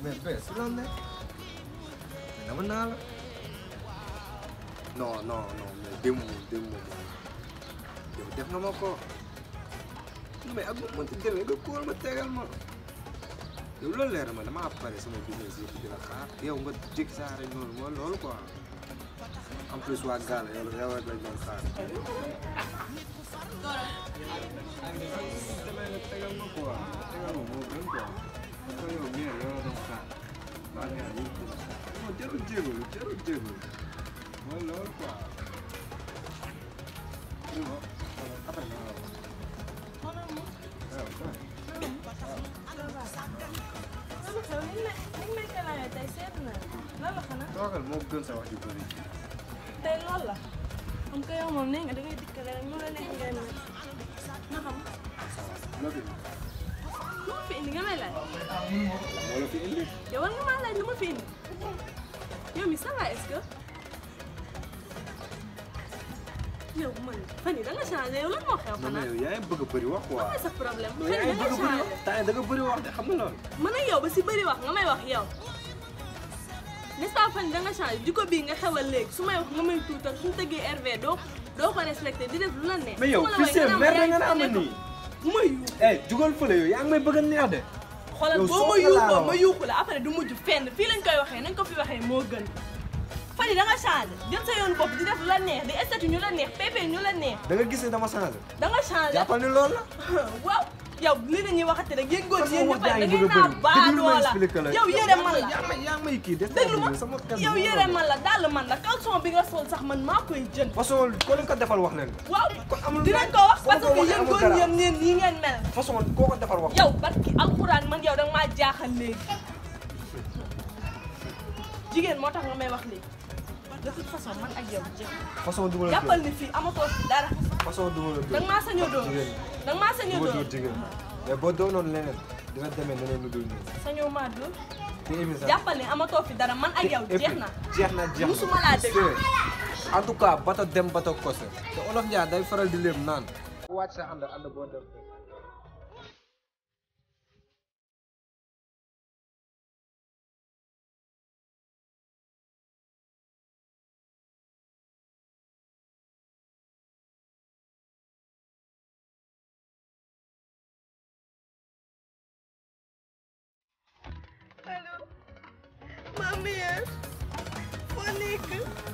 mais bee su la ne dama naa la non non non mais démb moom démb moom yow def nga ma ko mais ak bu ma mënti demee nga kóol ma tegal ma yow loolu leer na ma damaa pare sama business yëpp di la xaar yow nga jékki saa rek noonu mooy loolu quoi en plus waa Gala yow yow rek lañ doon xaar. demee nga tegal ma quoi tegal ma moo gën quoi parce que yow mii yow la doon xaar waa Gala yëpp di la xaar non jarul jégalu jarul jégalu mooy loolu quoi. après nga wax. waaw waaw. toogal moo gën sa wax ju bëri. tey loolu la xam nga yow moom nee nga da ngay dikkale rek mu la neex ngay mel na xam loo fi lu ma fi indi nga may laaj moo la fi indi. yow war nga maa laaj lu ma fi indi yow mi ça va est-ce que yow man fan yii da nga changé yow lan moo xew non mais xanaa yow yaa ngi bëgg a bëri wax quoi. lan mooy sa problème non fan yaa yii ngi da bëgg nga a bëri changé wax temps da nga bëri wax de xam nga loolu. man ak yow ba si bëri wax nga may wax yow n'est-ce pas fan yii da nga changé jikko bii nga xewal léegi su may wax nga may tuutal suñu tëggee RV doo doo ko respecté di def lu la neex mais yow su ma la fii woowee c'est nga merde naan nga ma naan ma yaa ngi nii. bu ma yu eh jugal fële yow yaa ngi may bëgg a neex de. xoolal yow boo soo ma ko yuuxoo laaloo. ma yuuxu la après du mujj fenn fii lañ koy waxee nañ ko fi waxee moo gën fan yi da nga changé jël sa yoon bopp di def lu la neex di estati ñu la neex pépé ñu la neex da nga gis ne dama changé. da nga changé jàppal ni loolu la. waaw yow li la ñuy waxati rek yéen góor parce que yéen ñu wax fay jaa da ngi ngay bëgg a naa bëri. déglu baadoo ma la expliqué la. yow yére man la yaa ngi may yaa ngi may kii def déglu ma sama kàddu yow yére man la dàll man la caleçon bi nga sol sax man maa koy jënd façon ko leen ko defal wax leen. waaw kon amul dinañ ko wax foo parce ko que waxee yéen amul góor dara. yéen neen nii ngeen mel façon koo ko defal wax. yow barki alxuraan man yow da nga maa jaaxal léegi jigéen moo tax nga may wax léegi de toute façon man ak yow jeex façon du ma la jàppal dóor ni fii amatoo fi dara façon du ma la da dóor. nga maa sañoo doon jigéen da nga maa du sañoo ma doon dóor jigéen mais boo doonoon leneen dina demee neneen lu dul nii. sañoo maa doon te émi sax. jàppal ni amatoo fi dara man ak yow et puis jeex na jeex na jeex na musuma laa dégg. en tout cas bato dem bato kose te olof Ndiaye day faral di léem naan. wàcc sa ànd ànd boo dem. allo ma mère foo nekk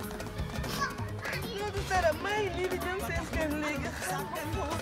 non du dara maa ngi nii di jëm seen kër léegi xam nga moom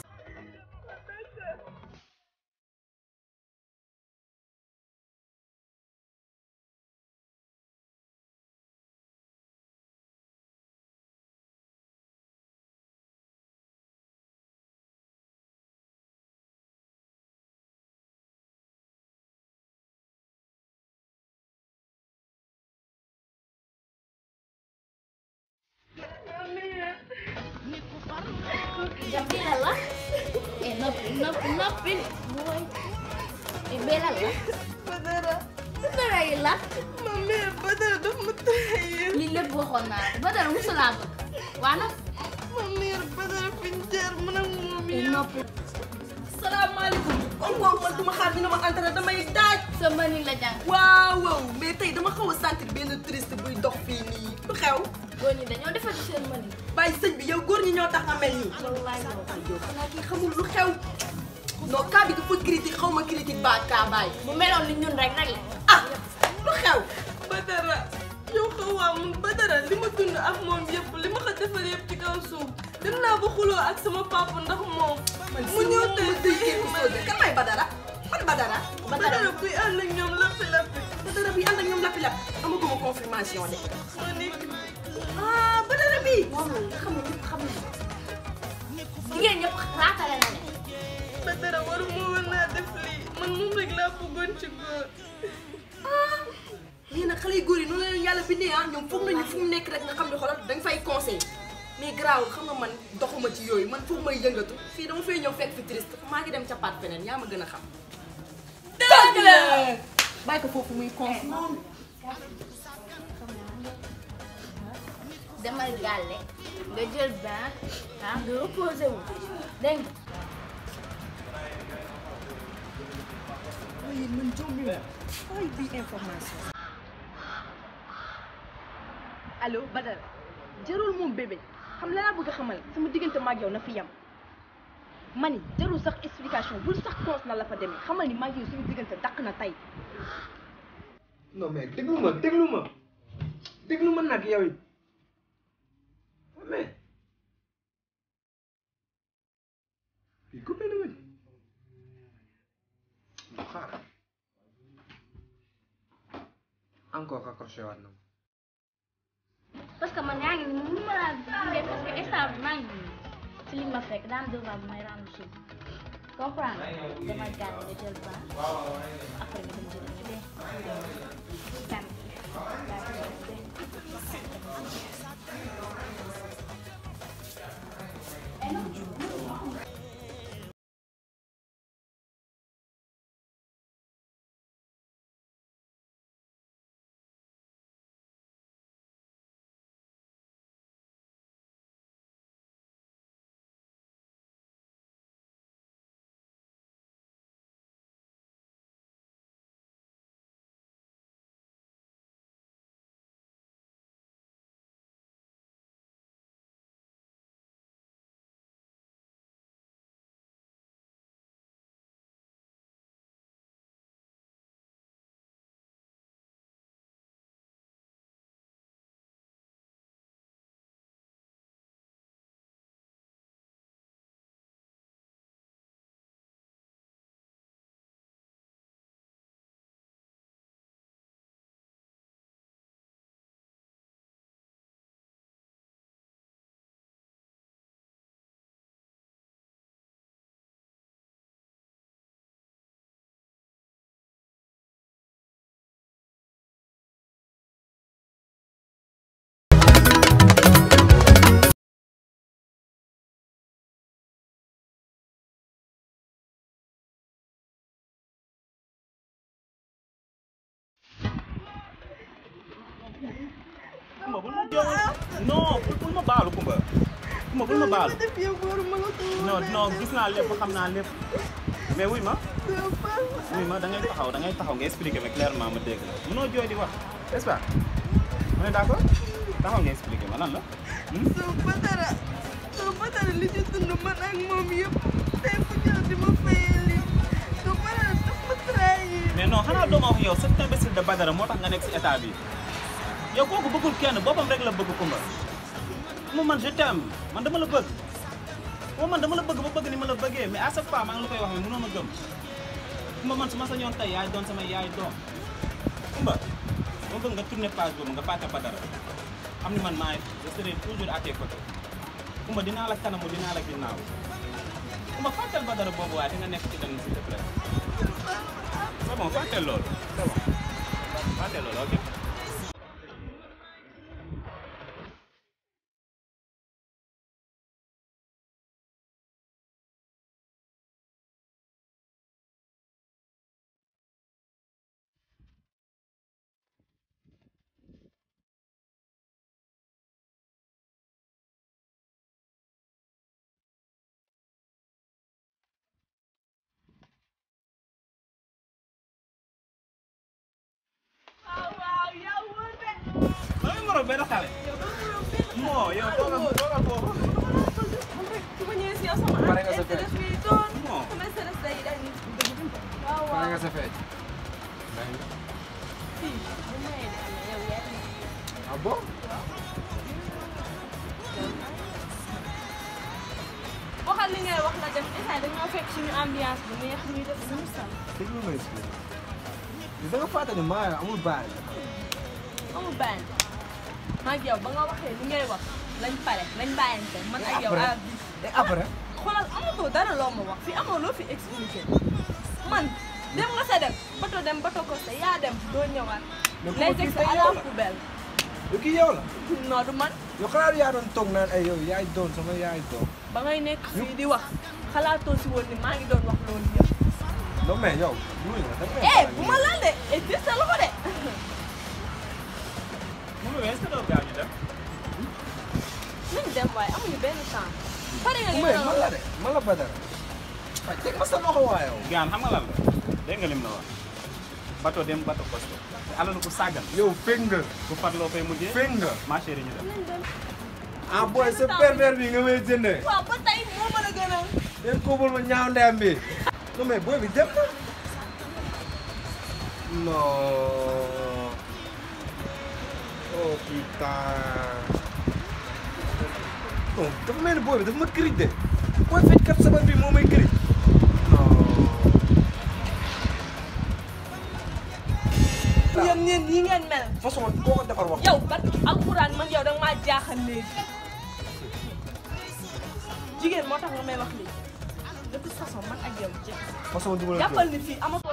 Jamila la eh noppi noppi noppi mooy eh Bella la Badara dara yi la ma mère Badara daf ma trahir lii lépp waxoon naa la ba dara musu laa bëgg waa nag ma mère Badara fi ñu jaar man ak moom eh yow noppi salaamaaleykum kon kooku man duma xaar dina ma entraîné damay daaj sa mëni la jàng waaw waaw mais tey dama xaw a sentir benn triste buy dox fii nii lu xew góor ñi dañoo defati seen mëni bàyyi sëñ bi yow góor ñi ñoo tax nga mel nii wallaay ay yow xanaa kii xamul lu xew non cas bi dafa critique xaw ma critique ba kaa bàyyi bu meloon ni ñun rek nag la ah lu xew Badara yow xawaa mun Badara li ma dund ak moom yëpp li ma ko defal yëpp ci kaw suuf dem naa ba xuloo ak sama papa ndax moom mu ñëw tey di kan may Badara man Badara Badara buy ànd ak ñoom lappi lappi Badara buy ànd ak ñoom lappi lappi amaguma confirmation de ma nekk ah Badara bi moom la nga xam ne ñëpp xam nañu jigéen ñëpp raatale na ne Badara waru moo war naa def lii man moom rek laa bëggoon ci góor ah lii nag xale yu góor yi noonu la leen yàlla bindee ah ñoom foog nañu fu mu nekk rek nga xam ne xoolal dañ fay conseil mais garaawul xam nga man doxuma ci yooyu man foog may yëngatu fii dama fay ñëw fekk fi triste maa ngi dem ca paat feneen yaa ma gën a xam. dëgg la bàyyi ko foofu muy conseil. demal gàlle nga jël bain ah nga reposé wu dégg nga yéen man jombi ma ay bii information allo Badara jarul moom bébé xam la laa bëgg a xamal sama diggante maag yow na fi yam mani jarul sax explication bul sax cons na la fa demee xamal ni maag yow suñu diggante dàq na tey non mais déglu ma déglu ma déglu ma nag yow it mais fii coupé na ma di non xaaral encore accroché waat na ma parce que man yaa ngi nii mënu ma laa gunge parce que instant bi maa ngi nii ci li ma fekk daa am devoir bu may rendre suuf comprendre dama gàll nga jël ba après nga dem jël nga dee kan Kumba bul ma jooy non bul bul ma baalu Kumba Kumba bul ma baalu def yow góor ma la ko non non gis naa lépp xam naa lépp mais wuy ma wuy ma da ngay taxaw da ngay taxaw nga expliquer ma clairement ma dégg la mënoo jooy di wax n'est-ce pas on est d'accord taxaw nga expliquer ma lan la hmm? soo Badara soo Badara li ci dund man ak moom yëpp tey fu ñëw di ma fayee lii soo Badara daf ma trahir mais non xanaa doo ma wax yow cet imbécile de Badara moo tax nga nekk si état bi yow kooku bëggul kenn boppam rek la bëgg Kumba mu man je t'aime man dama la bëgg moom man dama la bëgg ba bëgg ni ma la bëggee mais à chaque fois maa ngi la koy wax mais mënoo ma gëm Kumba man su ma sañoon tey yaay doon sama yaay doom Kumba ma bëgg nga tourner page boobu nga fàtte Badara xam ni man maay je serai toujours à tes côtés Kumba dinaa la kanamu dinaa la ginnaaw Kumba fàttel Badara boobu waaye di nga nekk ci lenn s'il te plaît c'est bon fàttel loolu c'est bon fàttel loolu ok ma ngi moroom benn xale moo yow toogal toogal foofu su ma ñëwee si yow sama Pare nga sa fête. stress bi doon Bon. sama stress day dañ waaw pare waaw nga sa feej fii bu mayee de am na yow yaa ngi ah bon waxal li ngay wax la def instant dañoo fekk suñu ambiance bu neex ñuy def suñu sal déglu ma expliqué da nga fàtte ne maa amul baay amul bàyyi maa ngi yow ba nga waxee li ngay wax lañ pare lañ bàyyante man ak yow Après. à bi et après xoolal amatoo dara loo ma wax fii amoo loo fi expliqué man dem nga sa dem bato dem bato ko sa yaa dem doo ñëwaat Mais ku ma lay gis teg sa tey à yow la la. poubelle du kii yow la non du man yow xalaat yaa doon toog naan ay yow yaay doon sama yaay doon ba ngay nekk fii di wax xalaatoo si woon ni maa ngi doon wax loolu yëpp non mais yow duy na dama eh bu ma laal de et puis sa loxo de mu ngi est-ce que doo gaaw ñu dem nañ dem waaye amuñu benn temps pare nga li mais nga man la de man la Badara waaye teg ma sa loxo waa yow gaan xam nga lan la dégg nga lim la wax bato dem bato kosto te alalu ku sàggan yow fekk nga ku farloo fay mujjee fekk nga ma chérie ñu dem ah booy sa pervers bi nga may jëndee waaw ba tey moo mën a gën a yéen koobal ma ñaaw ndeyam bi non mais booy bi dem na non oh putain non dafa mel ni booy bi dafa ma kirij de booy fecckat sabar bi moo may kirij non yéen ñeen yi ngeen mel façon boo ko defar wax yow barki alxuraan man yow danga maa jaaxal léegi jigéen moo tax nga may wax lii de toute façon man ak yow jeex façon du ma la jàppal ni fii amatoo